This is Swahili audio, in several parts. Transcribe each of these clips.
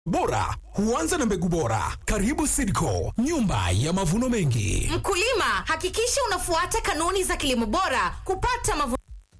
bora huanza na mbegu bora. Karibu Sidco, nyumba ya mavuno mengi. Mkulima, hakikisha unafuata kanuni za kilimo bora kupata mavuno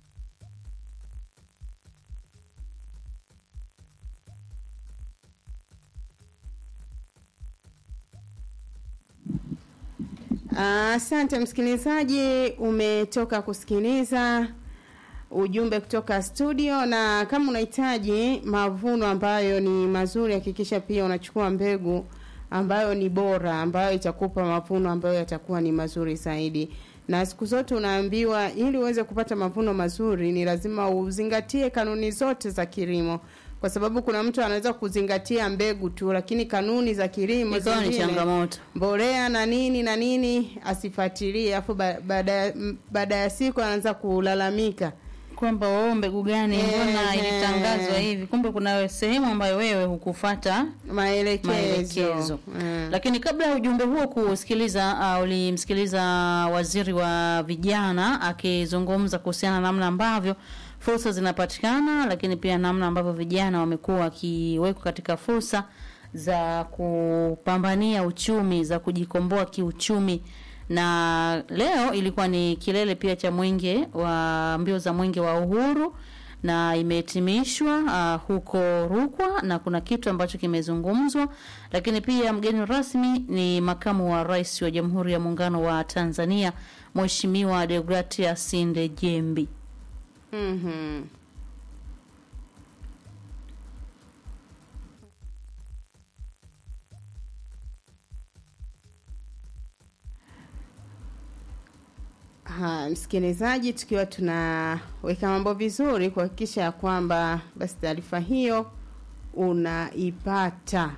Asante msikilizaji, umetoka kusikiliza ujumbe kutoka studio, na kama unahitaji mavuno ambayo ni mazuri, hakikisha pia unachukua mbegu ambayo ni bora, ambayo itakupa mavuno ambayo yatakuwa ni mazuri zaidi. Na siku zote unaambiwa ili uweze kupata mavuno mazuri ni lazima uzingatie kanuni zote za kilimo, kwa sababu kuna mtu anaweza kuzingatia mbegu tu, lakini kanuni za kilimo ikawa ni zingine, changamoto. mbolea na nini na nini asifuatilie, afu ba- baada ya- m- baada ya siku anaanza kulalamika. kwamba wao mbegu gani mbona Ehe. ilitangazwa hivi, kumbe kuna sehemu ambayo wewe hukufata Maelekezo, maelekezo. Mm. Lakini kabla ya ujumbe huo kusikiliza, uh, ulimsikiliza waziri wa vijana akizungumza kuhusiana na namna ambavyo fursa zinapatikana, lakini pia namna ambavyo vijana wamekuwa wakiwekwa katika fursa za kupambania uchumi, za kujikomboa kiuchumi na leo ilikuwa ni kilele pia cha mwenge wa mbio za mwenge wa uhuru na imehitimishwa uh, huko Rukwa na kuna kitu ambacho kimezungumzwa, lakini pia mgeni rasmi ni makamu wa rais wa Jamhuri ya Muungano wa Tanzania Mheshimiwa Deogratias Ndejembi. Mhm. Ha, msikilizaji, tukiwa tunaweka mambo vizuri kuhakikisha ya kwamba basi taarifa hiyo unaipata,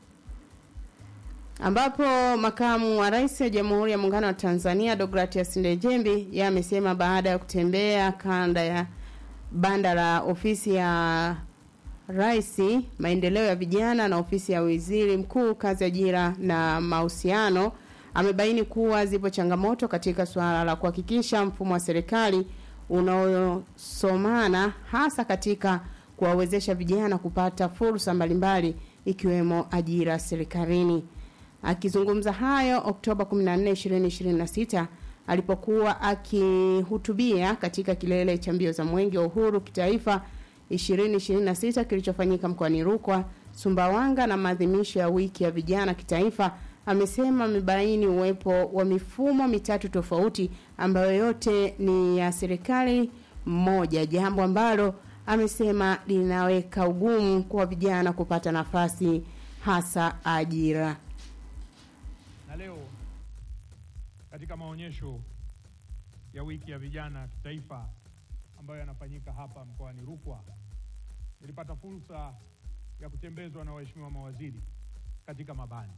ambapo makamu wa rais wa Jamhuri ya Muungano wa Tanzania Deogratias Ndejembi yeye amesema baada ya kutembea kanda ya banda la ofisi ya rais maendeleo ya vijana na ofisi ya waziri mkuu kazi ajira na mahusiano amebaini kuwa zipo changamoto katika suala la kuhakikisha mfumo wa serikali unaosomana hasa katika kuwawezesha vijana kupata fursa mbalimbali ikiwemo ajira serikalini. Akizungumza hayo Oktoba 14, 2026 alipokuwa akihutubia katika kilele cha mbio za mwenge wa uhuru kitaifa 2026 kilichofanyika mkoani Rukwa, Sumbawanga na maadhimisho ya wiki ya vijana kitaifa, amesema amebaini uwepo wa mifumo mitatu tofauti ambayo yote ni ya serikali moja, jambo ambalo amesema linaweka ugumu kwa vijana kupata nafasi hasa ajira. Na leo katika maonyesho ya wiki ya vijana kitaifa ambayo yanafanyika hapa mkoani Rukwa, nilipata fursa ya kutembezwa na waheshimiwa mawaziri katika mabanda.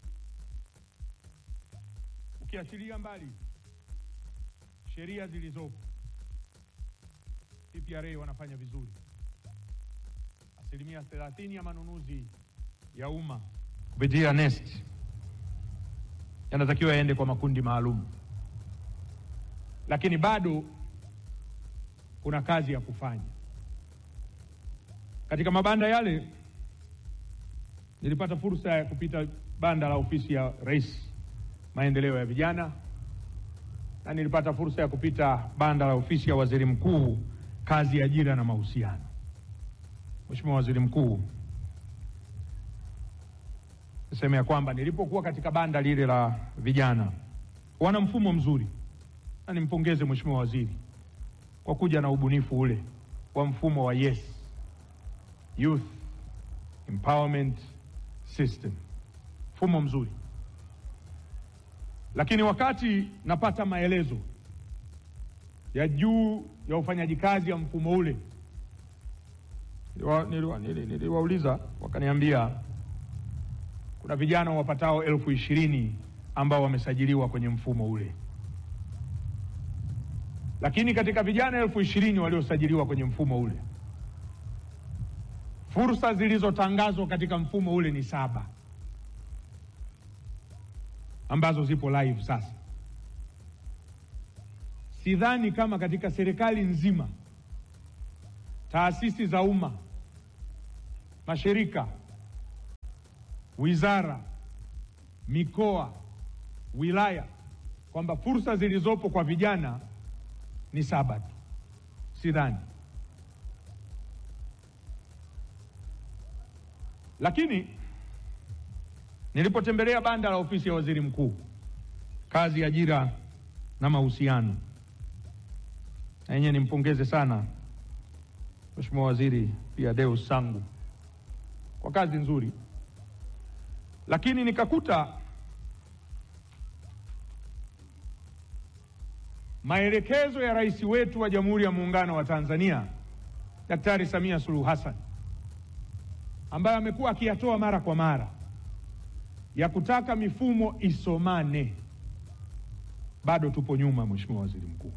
Ukiachilia mbali sheria zilizopo, PPRA wanafanya vizuri. Asilimia 30 ya manunuzi ya umma kupitia NeST yanatakiwa yaende kwa makundi maalum, lakini bado kuna kazi ya kufanya katika mabanda yale. Nilipata fursa ya kupita banda la ofisi ya Rais maendeleo ya vijana, na nilipata fursa ya kupita banda la ofisi ya Waziri Mkuu kazi, ajira na mahusiano. Mheshimiwa Waziri Mkuu, niseme ya kwamba nilipokuwa katika banda lile la vijana, wana mfumo mzuri, na nimpongeze Mheshimiwa Waziri kwa kuja na ubunifu ule wa mfumo wa YES, Youth Empowerment System, mfumo mzuri. Lakini wakati napata maelezo ya juu ya ufanyaji kazi ya mfumo ule, niliwa- niliwa- nili- niliwauliza wakaniambia kuna vijana wapatao elfu ishirini ambao wamesajiliwa kwenye mfumo ule, lakini katika vijana elfu ishirini waliosajiliwa kwenye mfumo ule, fursa zilizotangazwa katika mfumo ule ni saba ambazo zipo live sasa. Sidhani kama katika serikali nzima, taasisi za umma, mashirika wizara, mikoa, wilaya kwamba fursa zilizopo kwa vijana ni saba tu, sidhani. Lakini nilipotembelea banda la ofisi ya waziri mkuu, kazi, ajira na mahusiano, na yenyewe nimpongeze sana Mheshimiwa Waziri pia Deus Sangu kwa kazi nzuri, lakini nikakuta maelekezo ya rais wetu wa Jamhuri ya Muungano wa Tanzania Daktari Samia Suluhu Hassan ambayo amekuwa akiyatoa mara kwa mara ya kutaka mifumo isomane, bado tupo nyuma, Mheshimiwa Waziri Mkuu.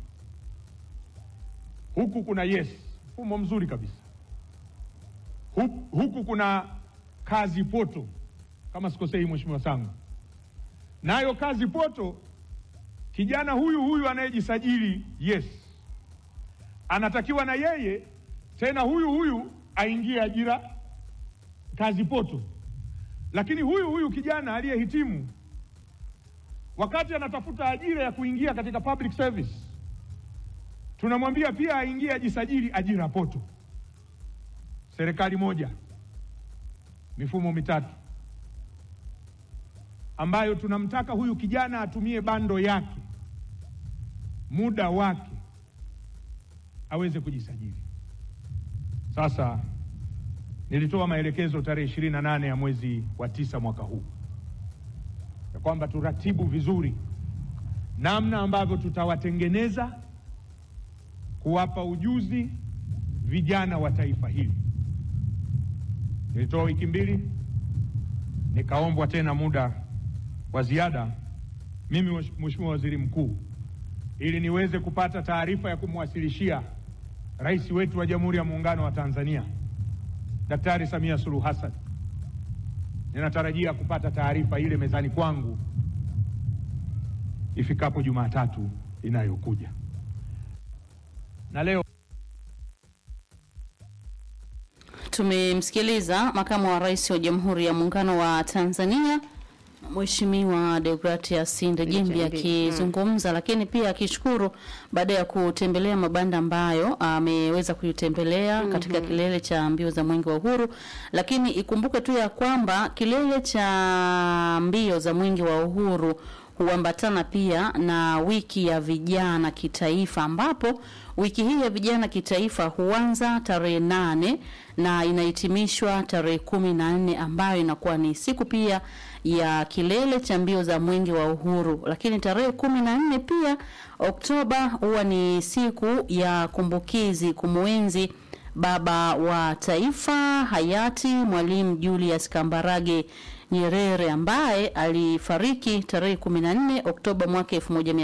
Huku kuna yes, mfumo mzuri kabisa. Huku, huku kuna kazi poto, kama sikosei, Mheshimiwa Sangu, nayo kazi poto kijana huyu huyu anayejisajili yes, anatakiwa na yeye tena huyu huyu aingie ajira kazi poto. Lakini huyu huyu kijana aliyehitimu, wakati anatafuta ajira ya kuingia katika public service, tunamwambia pia aingie ajisajili ajira poto. Serikali moja, mifumo mitatu ambayo tunamtaka huyu kijana atumie bando yake muda wake aweze kujisajili. Sasa nilitoa maelekezo tarehe ishirini na nane ya mwezi wa tisa mwaka huu ya kwamba turatibu vizuri namna ambavyo tutawatengeneza kuwapa ujuzi vijana wa taifa hili. Nilitoa wiki mbili, nikaombwa tena muda wa ziada mimi Mheshimiwa Waziri Mkuu, ili niweze kupata taarifa ya kumwasilishia rais wetu wa Jamhuri ya Muungano wa Tanzania Daktari Samia Suluhu Hassan. Ninatarajia kupata taarifa ile mezani kwangu ifikapo Jumatatu inayokuja. Na leo Tumemsikiliza makamu wa rais wa Jamhuri ya Muungano wa Tanzania Mheshimiwa Deogratias Ndejembi Ndejembi, akizungumza, lakini pia akishukuru baada ya kutembelea mabanda ambayo ameweza kuyatembelea katika kilele cha mbio za Mwenge wa Uhuru. Lakini ikumbuke tu ya kwamba kilele cha mbio za Mwenge wa Uhuru huambatana pia na wiki ya vijana kitaifa, ambapo wiki hii ya vijana kitaifa huanza tarehe nane na inahitimishwa tarehe kumi na nne ambayo inakuwa ni siku pia ya kilele cha mbio za mwenge wa uhuru. Lakini tarehe kumi na nne pia Oktoba huwa ni siku ya kumbukizi kumwenzi baba wa taifa hayati Mwalimu Julius Kambarage Nyerere ambaye alifariki tarehe 14 Oktoba mwaka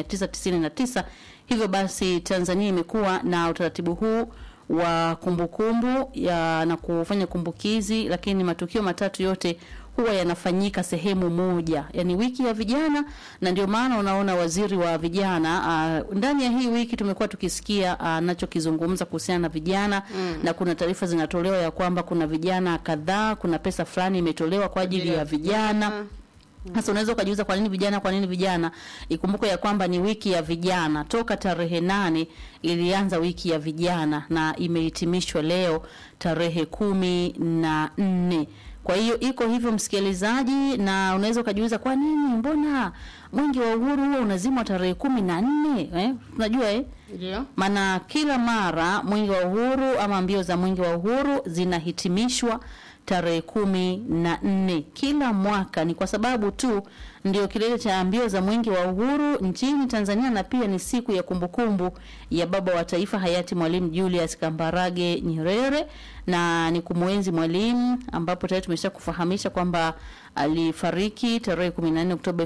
1999. Hivyo basi Tanzania imekuwa na utaratibu huu wa kumbukumbu ya na kufanya kumbukizi, lakini matukio matatu yote huwa yanafanyika sehemu moja, yani wiki ya vijana, na ndio maana unaona waziri wa vijana uh, ndani ya hii wiki tumekuwa tukisikia anachokizungumza uh, kuhusiana na vijana mm. na kuna taarifa zinatolewa ya kwamba kuna vijana kadhaa, kuna pesa fulani imetolewa kwa ajili ya vijana sasa unaweza ukajiuliza kwa nini vijana, kwa nini vijana? Ikumbuke ya kwamba ni wiki ya vijana, toka tarehe nane ilianza wiki ya vijana na imehitimishwa leo tarehe kumi na nne. Kwa hiyo iko hivyo msikilizaji, na unaweza ukajiuliza kwa nini, mbona mwingi wa uhuru huo unazimwa tarehe kumi na nne eh? Unajua eh? Ndio. maana kila mara mwingi wa uhuru ama mbio za mwingi wa uhuru zinahitimishwa tarehe kumi na nne kila mwaka. Ni kwa sababu tu ndio kilele cha mbio za mwingi wa uhuru nchini Tanzania, na pia ni siku ya kumbukumbu ya baba wa taifa hayati Mwalimu Julius Kambarage Nyerere, na ni kumwenzi mwalimu, ambapo tayari tumesha kufahamisha kwamba alifariki tarehe 14 Oktoba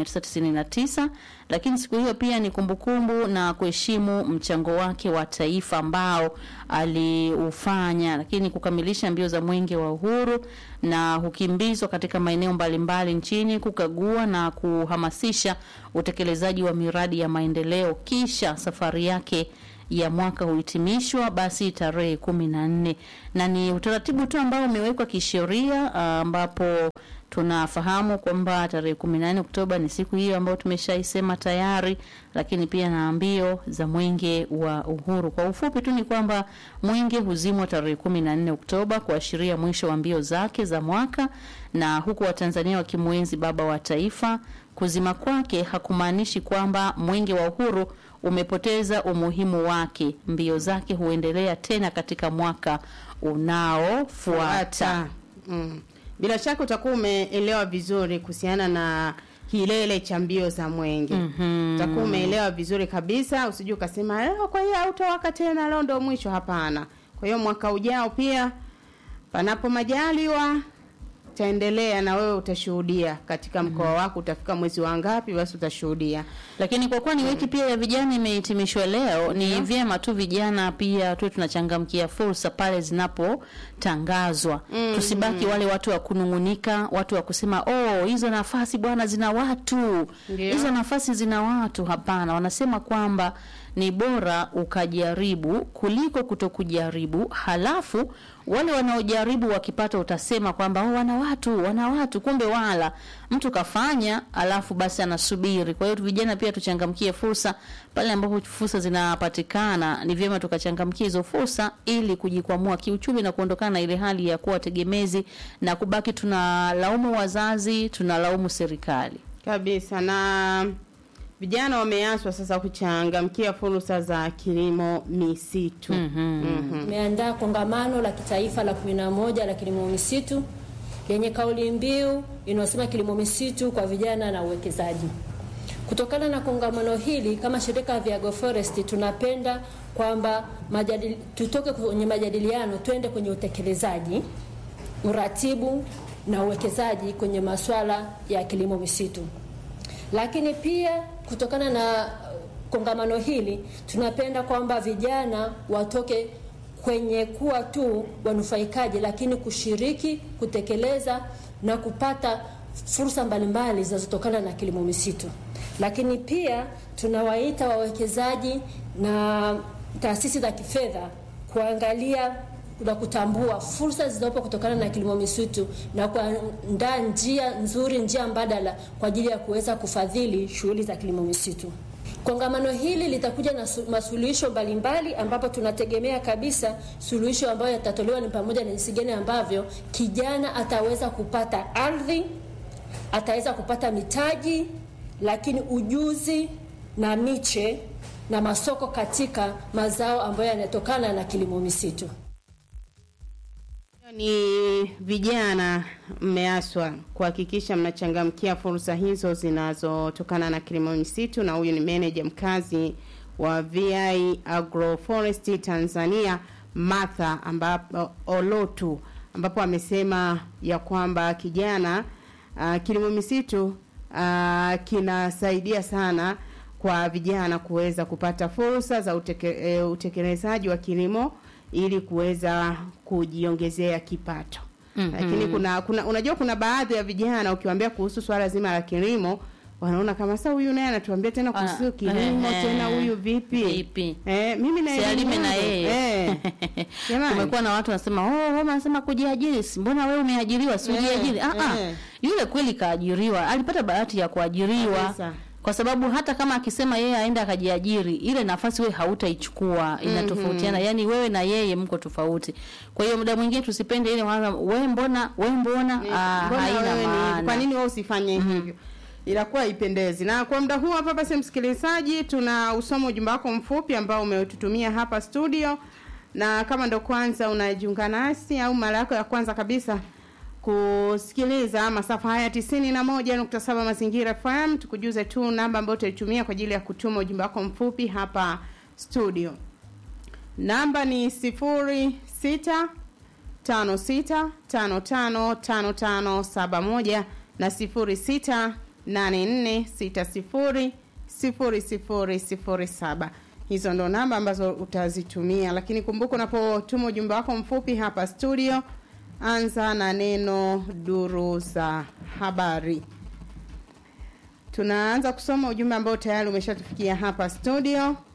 1999, lakini siku hiyo pia ni kumbukumbu na kuheshimu mchango wake wa taifa ambao aliufanya, lakini kukamilisha mbio za mwenge wa uhuru na hukimbizwa katika maeneo mbalimbali nchini kukagua na kuhamasisha utekelezaji wa miradi ya maendeleo, kisha safari yake ya mwaka huhitimishwa basi tarehe kumi na nne na ni utaratibu tu ambao umewekwa kisheria ah, ambapo tunafahamu kwamba tarehe kumi na nne Oktoba ni siku hiyo ambayo tumeshaisema tayari, lakini pia na mbio za mwenge wa uhuru. Kwa ufupi tu ni kwamba mwenge huzimwa tarehe kumi na nne Oktoba kuashiria mwisho wa mbio zake za mwaka, na huku Watanzania wakimwenzi baba wa taifa. Kuzima kwake hakumaanishi kwamba mwenge wa uhuru umepoteza umuhimu wake. Mbio zake huendelea tena katika mwaka unaofuata. Mm. Bila shaka utakuwa umeelewa vizuri kuhusiana na kilele cha mbio za mwenge. Mhm. Utakuwa umeelewa vizuri kabisa, usije ukasema leo kwa hiyo hautawaka tena, leo ndo mwisho. Hapana. Kwa hiyo mwaka ujao pia, panapo majaliwa, taendelea na wewe utashuhudia katika mkoa wako. Utafika mwezi wa ngapi, basi utashuhudia. Lakini kwa kuwa ni wiki pia ya vijana imehitimishwa leo, ni vyema tu vijana pia tu tunachangamkia fursa pale zinapotangazwa. Tusibaki wale watu wa kunungunika, watu wa kusema oh, hizo nafasi bwana zina watu, Ndio. hizo nafasi zina watu. Hapana, wanasema kwamba ni bora ukajaribu kuliko kutokujaribu, halafu wale wanaojaribu wakipata utasema kwamba oh, wana watu wana watu, kumbe wala mtu kafanya, alafu basi anasubiri. Kwa hiyo vijana pia tuchangamkie fursa pale ambapo fursa zinapatikana, ni vyema tukachangamkia hizo fursa ili kujikwamua kiuchumi na kuondokana na ile hali ya kuwa tegemezi na kubaki tunalaumu wazazi, tunalaumu serikali. kabisa na vijana wameaswa sasa kuchangamkia fursa za kilimo misitu. Mhm. Tumeandaa kongamano la kitaifa la kumi na moja la kilimo misitu lenye kauli mbiu inayosema kilimo misitu kwa vijana na uwekezaji. Kutokana na kongamano hili, kama shirika vya Agroforest tunapenda kwamba majadili, tutoke kwenye majadiliano twende kwenye utekelezaji, uratibu na uwekezaji kwenye masuala ya kilimo misitu. Lakini pia kutokana na kongamano hili tunapenda kwamba vijana watoke kwenye kuwa tu wanufaikaji, lakini kushiriki, kutekeleza na kupata fursa mbalimbali zinazotokana na kilimo misitu. Lakini pia tunawaita wawekezaji na taasisi za kifedha kuangalia na kutambua fursa zilizopo kutokana na kilimo misitu na kuandaa njia nzuri, njia mbadala kwa ajili ya kuweza kufadhili shughuli za kilimo misitu. Kongamano hili litakuja na su- masuluhisho mbalimbali ambapo tunategemea kabisa suluhisho ambayo yatatolewa ni pamoja na jinsi gani ambavyo kijana ataweza kupata ardhi, ataweza kupata mitaji, lakini ujuzi na miche na masoko katika mazao ambayo yanatokana na kilimo misitu. Ni vijana mmeaswa kuhakikisha mnachangamkia fursa hizo zinazotokana na kilimo misitu, na huyu ni meneja mkazi wa VI Agroforestry Tanzania Martha ambapo Olotu ambapo amesema ya kwamba kijana uh, kilimo misitu uh, kinasaidia sana kwa vijana kuweza kupata fursa za uteke, e, utekelezaji wa kilimo ili kuweza kujiongezea kipato. Mhm. Lakini kuna, kuna unajua kuna baadhi ya vijana ukiwaambia kuhusu swala zima la kilimo wanaona kama sasa huyu naye anatuambia tena kuhusu Ah, kilimo eh, tena huyu vipi? Vipi? Eh, mimi na Si elimu alime na yangu. yeye. Eh. Jamani. Kumekuwa na watu wanasema oh, wewe unasema kujiajiri, si mbona wewe umeajiriwa si Eh, ujiajiri? Ah ah. eh. Yule kweli kaajiriwa, alipata bahati ya kuajiriwa. Kabisa. Kwa sababu hata kama akisema yeye aende akajiajiri, ile nafasi wewe hautaichukua, inatofautiana. Yaani wewe na yeye mko tofauti. Kwa hiyo muda mwingine tusipende ile wana wewe mbona, wewe mbona, Ni- ah, mbona haina wewe ni- maana. Kwa nini wewe usifanye hivyo? Inakuwa haipendezi. Na kwa muda huu hapa basi, msikilizaji, tuna usoma ujumbe wako mfupi ambao umetutumia hapa studio, na kama ndo kwanza unajiunga nasi au mara yako ya kwanza kabisa kusikiliza masafa haya tisini na moja nukta saba Mazingira FM, tukujuze tu namba ambayo utaitumia kwa ajili ya kutuma ujumbe wako mfupi hapa studio. Namba ni sifuri sita tano sita tano tano tano tano saba moja na sifuri sita nane nne sita sifuri sifuri sifuri sifuri saba. Hizo ndo namba ambazo utazitumia, lakini kumbuka unapotuma ujumbe wako mfupi hapa studio, anza na neno duru za habari. Tunaanza kusoma ujumbe ambao tayari umeshatufikia hapa studio.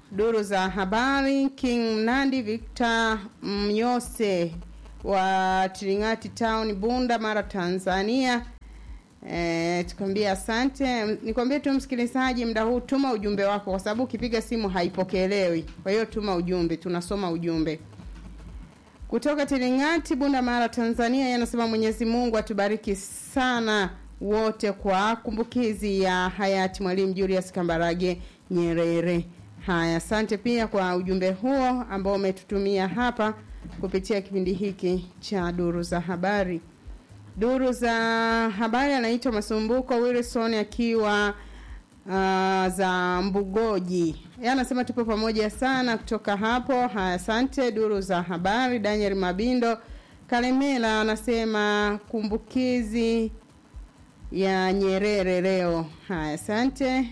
duru za habari king mnandi victor mnyose wa tringati town bunda mara tanzania E, tukwambia asante. Nikwambie tu msikilizaji, mda huu tuma ujumbe wako, kwa sababu ukipiga simu haipokelewi. Kwa hiyo tuma ujumbe, tunasoma ujumbe kutoka Tiringati, Bunda Mara, Tanzania. Yanasema Mwenyezi Mungu atubariki sana wote kwa kumbukizi ya hayati Mwalimu Julius Kambarage Nyerere. Haya, asante pia kwa ujumbe huo ambao umetutumia hapa kupitia kipindi hiki cha duru za habari. Duru za habari anaitwa Masumbuko Wilson akiwa uh, za Mbugoji. Yeye anasema tupo pamoja sana kutoka hapo. Haya, asante. Duru za habari Daniel Mabindo Kalemela anasema kumbukizi ya Nyerere leo. Haya, asante.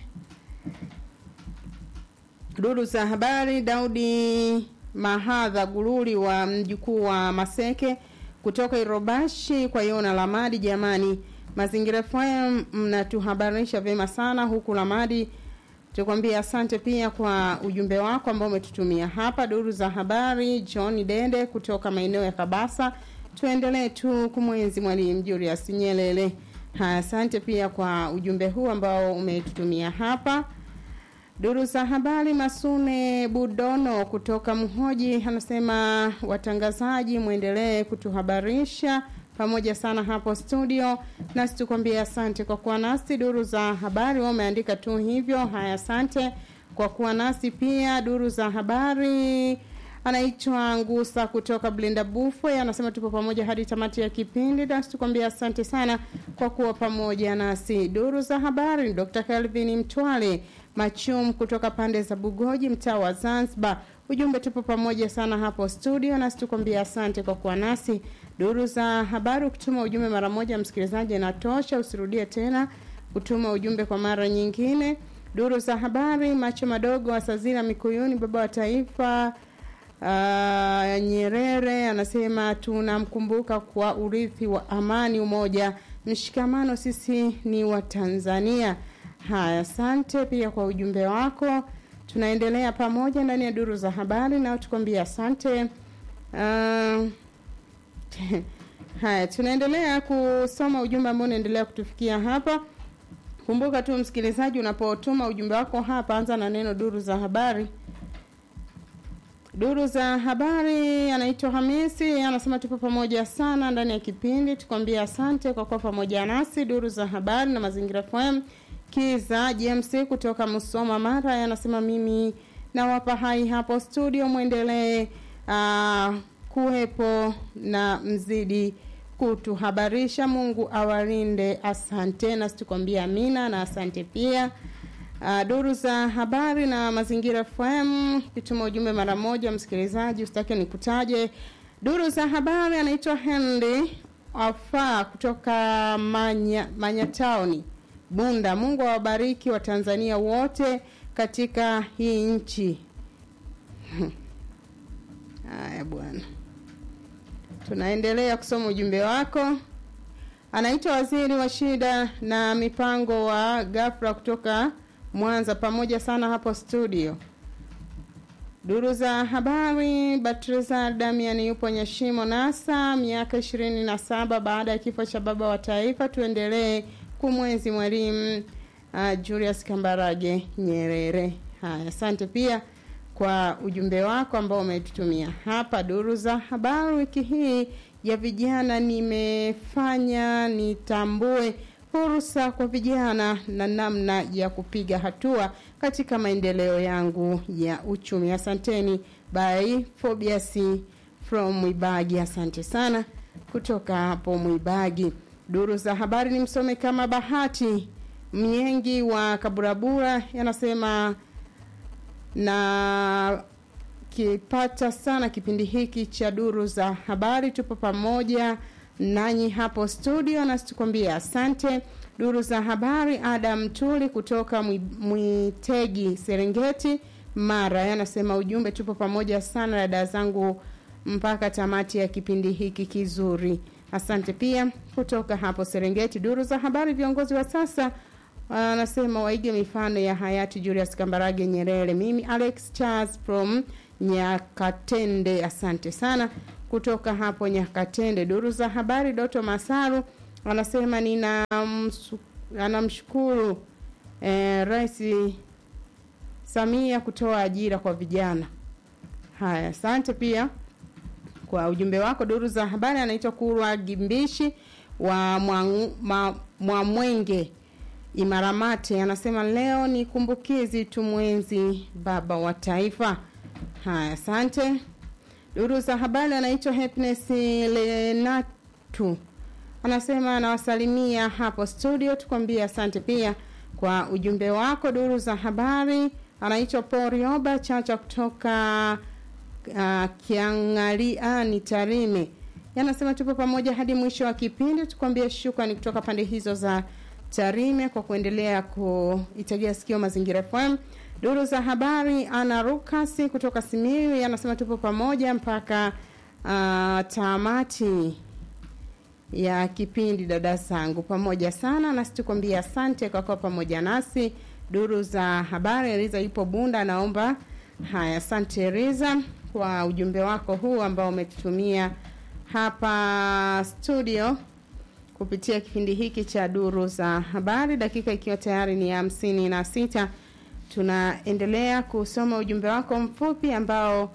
Duru za habari Daudi Mahadha Gululi wa mjukuu wa Maseke kutoka Irobashi kwa Yona Lamadi. Jamani, Mazingira FM mnatuhabarisha vyema sana huku Lamadi. Tukwambia asante pia kwa ujumbe wako ambao umetutumia hapa. Duru za habari John Dende kutoka maeneo ya Kabasa. Tuendelee tu kumwenzi Mwalimu Julius Nyerere. Haya, asante pia kwa ujumbe huu ambao umetutumia hapa. Duru za habari Masune Budono kutoka Mhoji anasema watangazaji, mwendelee kutuhabarisha pamoja sana hapo studio, nasi tukwambia asante kwa kuwa nasi. Duru za habari wao umeandika tu hivyo. Haya, asante kwa kuwa nasi pia. Duru za habari anaitwa Ngusa kutoka Blinda Bufwe anasema tupo pamoja hadi tamati ya kipindi, nasi tukwambia asante sana kwa kuwa pamoja nasi. Duru za habari Dr. Kelvin Mtwale Machum kutoka pande za Bugoji, mtaa wa Zanzibar. Ujumbe tupo pamoja sana hapo studio, nasi tukwambia asante kwa kuwa nasi. Duru za habari, ukituma ujumbe mara moja msikilizaji inatosha, usirudie tena kutuma ujumbe kwa mara nyingine. Duru za habari, macho madogo Asazira Mikuyuni, baba wa taifa uh, Nyerere anasema tunamkumbuka kwa urithi wa amani, umoja, mshikamano, sisi ni wa Tanzania. Haya, asante pia kwa ujumbe wako. Tunaendelea pamoja ndani ya duru za habari nao tukwambia asante. Uh, haya, tunaendelea kusoma ujumbe ambao unaendelea kutufikia hapa. Kumbuka tu msikilizaji, unapotuma ujumbe wako hapa, anza na neno duru za habari. Duru za habari anaitwa Hamisi, anasema tupo pamoja sana ndani ya kipindi, tukwambia asante kwa kuwa pamoja nasi. Duru za habari na mazingira FM Kiza James kutoka Musoma Mara anasema mimi nawapa hai hapo studio, mwendelee uh, kuwepo na mzidi kutuhabarisha. Mungu awalinde. Asante, nasi tukwambia amina na asante pia. Uh, duru za habari na mazingira FM, kituma ujumbe mara moja, msikilizaji, usitake nikutaje. Duru za habari anaitwa Henry Afa kutoka Manya, Manyataoni Bunda. Mungu awabariki Watanzania wote katika hii nchi. Haya bwana, tunaendelea kusoma ujumbe wako. Anaitwa waziri wa shida na mipango wa ghafla kutoka Mwanza, pamoja sana hapo studio. Duru za habari, Batreza Damian yupo Nyashimo Nasa, miaka ishirini na saba baada ya kifo cha baba wa taifa. Tuendelee kumwenzi mwalimu uh, Julius Kambarage Nyerere. Haya, asante pia kwa ujumbe wako ambao umetutumia hapa. Duru za habari wiki hii ya vijana, nimefanya nitambue fursa kwa vijana na namna ya kupiga hatua katika maendeleo yangu ya uchumi. Asanteni by Fobias from Mwibagi. Asante sana kutoka hapo Mwibagi. Duru za habari ni msome kama Bahati Mnyengi wa Kaburabura yanasema na kipata sana kipindi hiki cha duru za habari. Tupo pamoja nanyi hapo studio, nasi tukwambia asante. Duru za habari, Adam Tuli kutoka Mwitegi, Serengeti, Mara yanasema ujumbe, tupo pamoja sana dada zangu mpaka tamati ya kipindi hiki kizuri. Asante pia kutoka hapo Serengeti. Duru za habari, viongozi wa sasa anasema waige mifano ya hayati Julius Kambarage Nyerere. Mimi Alex Charles from Nyakatende, asante sana kutoka hapo Nyakatende. Duru za habari, Doto Masaru anasema nina msu, anamshukuru eh, Rais Samia kutoa ajira kwa vijana. Haya, asante pia kwa ujumbe wako. Duru za habari, anaitwa Kurwa Gimbishi wa Mwangu- ma- Mwamwenge Imaramate, anasema leo ni kumbukizi, tumwenzi baba wa taifa. Haya, asante. Duru za habari, anaitwa Happiness Lenatu anasema anawasalimia hapo studio, tukwambie asante pia kwa ujumbe wako. Duru za habari, anaitwa Paul Rioba Chacha kutoka uh, Kiangaliani Tarime, yanasema tupo pamoja hadi mwisho wa kipindi. Tukwambie shukrani kutoka pande hizo za Tarime kwa kuendelea kuitegea sikio Mazingira FM. Duru za habari, ana Rukasi kutoka Simiyu anasema tupo pamoja mpaka uh, tamati ya kipindi dada zangu pamoja sana nasi tukwambia asante kwa kuwa pamoja nasi duru za habari riza ipo bunda naomba haya asante riza kwa ujumbe wako huu ambao umetutumia hapa studio kupitia kipindi hiki cha duru za habari dakika ikiwa tayari ni hamsini na sita tunaendelea kusoma ujumbe wako mfupi ambao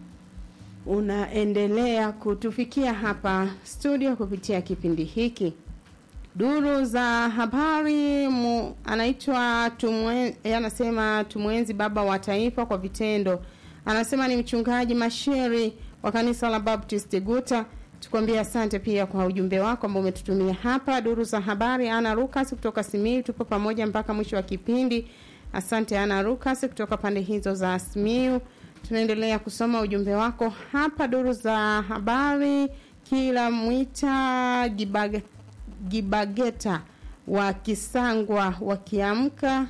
unaendelea kutufikia hapa studio kupitia kipindi hiki duru za habari mu, anaitwa tumwe, eh, anasema tumwenzi baba wa taifa kwa vitendo anasema ni mchungaji mashiri wa kanisa la baptist guta tukwambia asante pia kwa ujumbe wako ambao umetutumia hapa duru za habari ana lukas kutoka simiu tupo pamoja mpaka mwisho wa kipindi asante ana lukas kutoka pande hizo za simiu tunaendelea kusoma ujumbe wako hapa duru za habari kila mwita Gibag, gibageta wa kisangwa wakiamka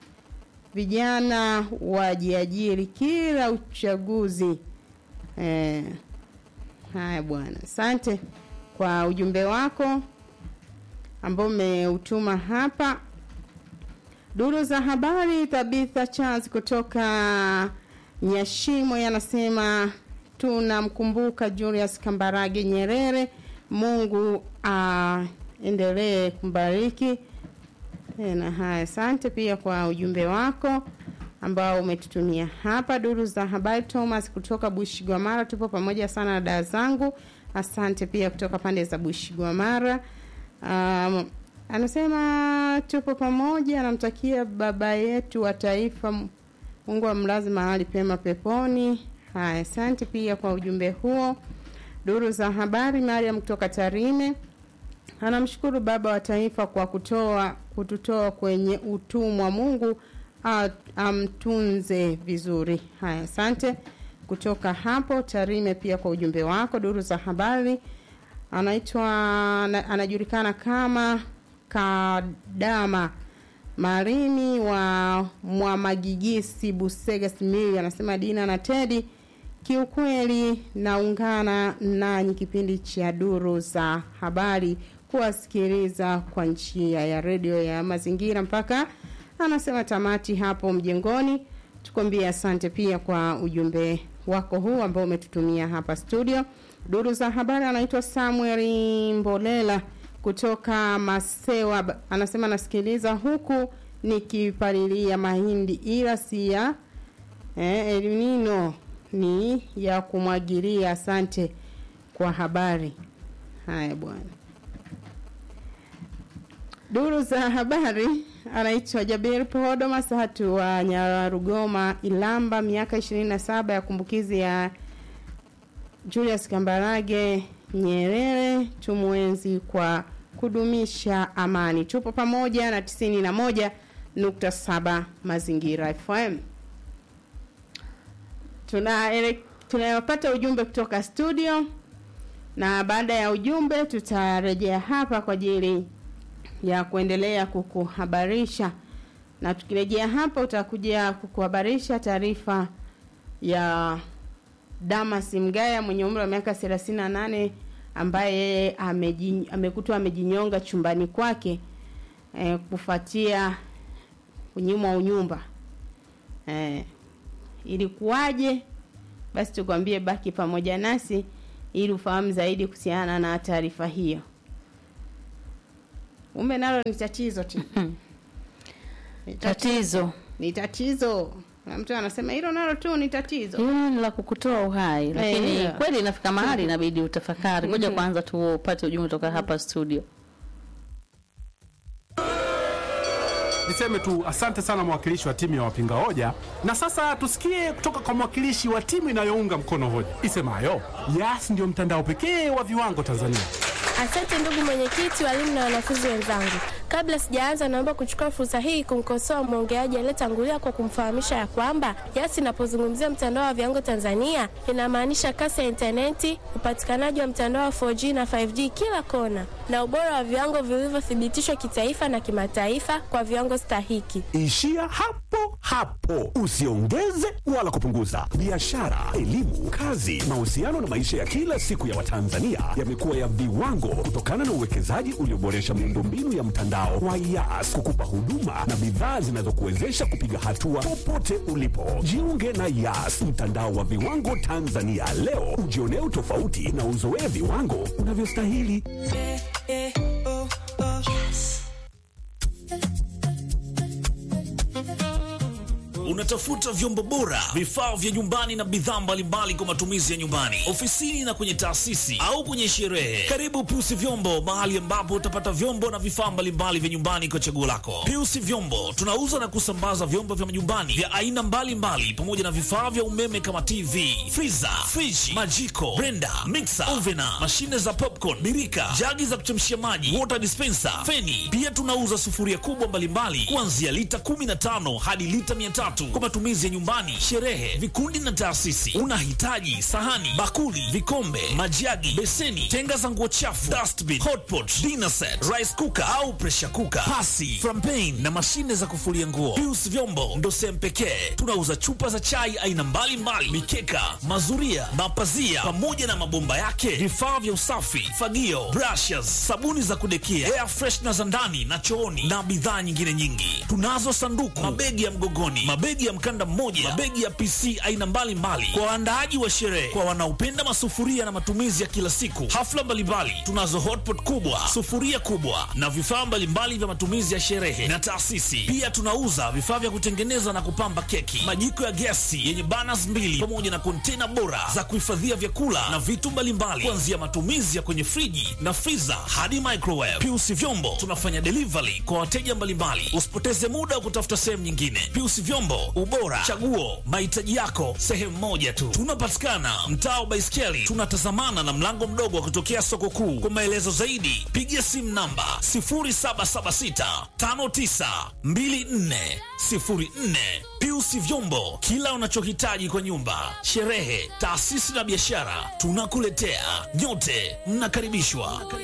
vijana wajiajiri kila uchaguzi eh, haya bwana asante kwa ujumbe wako ambao umeutuma hapa duru za habari tabitha charles kutoka nyashimo yanasema tunamkumbuka julius kambarage nyerere mungu aendelee kumbariki E, na haya asante pia kwa ujumbe wako ambao umetutumia hapa duru za habari thomas kutoka bushigwamara tupo pamoja sana na daa zangu asante pia kutoka pande za bushigwamara um, anasema tupo pamoja anamtakia baba yetu wa taifa mungu amlazi mahali pema peponi haya asante pia kwa ujumbe huo duru za habari mariam kutoka tarime anamshukuru baba wa taifa kwa kutoa kututoa kwenye utumwa mungu a- amtunze vizuri haya asante kutoka hapo tarime pia kwa ujumbe wako duru za habari anaitwa ana- anajulikana kama kadama marimi wa mwamagigisi busega simili anasema dina na tedi kiukweli naungana nanyi kipindi cha duru za habari kuwasikiliza kwa njia ya redio ya mazingira mpaka anasema tamati hapo mjengoni tukwambie asante pia kwa ujumbe wako huu ambao umetutumia hapa studio duru za habari anaitwa samuel mbolela kutoka masewa Ba- anasema nasikiliza huku nikipalilia mahindi ila si ya eh, elimino ni ya kumwagilia asante kwa habari haya bwana duru za habari anaitwa jabir podo masatu wa nyarugoma ilamba miaka 27 ya kumbukizi ya julius kambarage nyerere tumwenzi kwa kudumisha amani tupo pamoja na 91.7 mazingira fm tunapata tuna ujumbe kutoka studio na baada ya ujumbe tutarejea hapa kwa ajili ya kuendelea kukuhabarisha na tukirejea hapa utakuja kukuhabarisha taarifa ya damas mgaya mwenye umri wa miaka 38 ambaye ameji- amekutwa amejinyonga chumbani kwake eh, kufuatia kunyimwa unyumba eh, ilikuwaje? Basi tukwambie, baki pamoja nasi ili ufahamu zaidi kuhusiana na taarifa hiyo. Ume nalo ni tatizo tu, Ni tatizo. Tatizo ni tatizo. Na mtu anasema hilo nalo tu ni tatizo. hilo ni la kukutoa uhai, lakini yeah. kweli inafika mahali inabidi utafakari. Ngoja kwanza tupate ujumbe kutoka hapa studio. Niseme tu asante sana mwakilishi wa timu ya wapinga hoja, na sasa tusikie kutoka kwa mwakilishi wa timu inayounga mkono hoja isemayo Yas ndio mtandao pekee wa viwango Tanzania. Asante ndugu mwenyekiti, walimu na wanafunzi wenzangu. Kabla sijaanza, naomba kuchukua fursa hii kumkosoa mwongeaji aliyetangulia kwa kumfahamisha ya kwamba Yas inapozungumzia mtandao wa viwango Tanzania inamaanisha kasi ya intaneti, upatikanaji wa mtandao wa 4G na 5G kila kona, na ubora wa viwango vilivyothibitishwa kitaifa na kimataifa kwa viwango stahiki. Ishia hapo hapo, usiongeze wala kupunguza. Biashara, elimu, kazi, mahusiano na maisha ya kila siku ya Watanzania yamekuwa ya viwango kutokana na uwekezaji ulioboresha miundombinu ya mtandao wa Yas kukupa huduma na bidhaa zinazokuwezesha kupiga hatua popote ulipo. Jiunge na Yas, mtandao wa viwango Tanzania leo, ujionee utofauti na uzoee viwango unavyostahili. Unatafuta vyombo bora, vifaa vya nyumbani na bidhaa mbalimbali kwa matumizi ya nyumbani, ofisini na kwenye taasisi au kwenye sherehe. Karibu Piusi Vyombo, mahali ambapo utapata vyombo na vifaa mbalimbali vya nyumbani kwa chaguo lako. Piusi Vyombo tunauza na kusambaza vyombo vya nyumbani vya aina mbalimbali pamoja na vifaa vya umeme kama TV, friza, friji, majiko, blender, mixer, ovena, mashine za popcorn, birika, jagi za kuchemshia maji, water dispenser, feni. Pia tunauza sufuria kubwa mbalimbali kuanzia lita 15 hadi lita 300 kwa matumizi ya nyumbani, sherehe, vikundi na taasisi. Unahitaji sahani, bakuli, vikombe, majagi, beseni, tenga za nguo chafu, dustbin, hotpot, dinner set, rice cooker au pressure cooker, pasi, frampen na mashine za kufulia nguo. Pius Vyombo ndo sehemu pekee tunauza chupa za chai aina mbalimbali, mikeka, mazuria, mapazia pamoja na mabomba yake, vifaa vya usafi, fagio, brushes, sabuni za kudekia, air freshener za ndani na chooni na bidhaa nyingine nyingi. Tunazo sanduku, mabegi ya mgogoni, mabegi ya mkanda mmoja, mabegi ya PC aina mbalimbali kwa waandaaji wa sherehe, kwa wanaopenda masufuria na matumizi ya kila siku, hafla mbalimbali. Tunazo hotpot kubwa, sufuria kubwa na vifaa mbalimbali vya matumizi ya sherehe na taasisi. Pia tunauza vifaa vya kutengeneza na kupamba keki, majiko ya gesi yenye burners mbili pamoja na kontena bora za kuhifadhia vyakula na vitu mbalimbali, kuanzia matumizi ya kwenye friji na freezer hadi microwave. Piusi Vyombo tunafanya delivery kwa wateja mbalimbali. Usipoteze muda wa kutafuta sehemu nyingine. Piusi Vyombo, ubora, chaguo, mahitaji yako sehemu moja tu. Tunapatikana mtaa wa Baiskeli, tunatazamana na mlango mdogo wa kutokea soko kuu. Kwa maelezo zaidi, piga simu namba 0776 5924 04. Piusi Vyombo, kila unachohitaji kwa nyumba, sherehe, taasisi na biashara, tunakuletea. Nyote mnakaribishwa.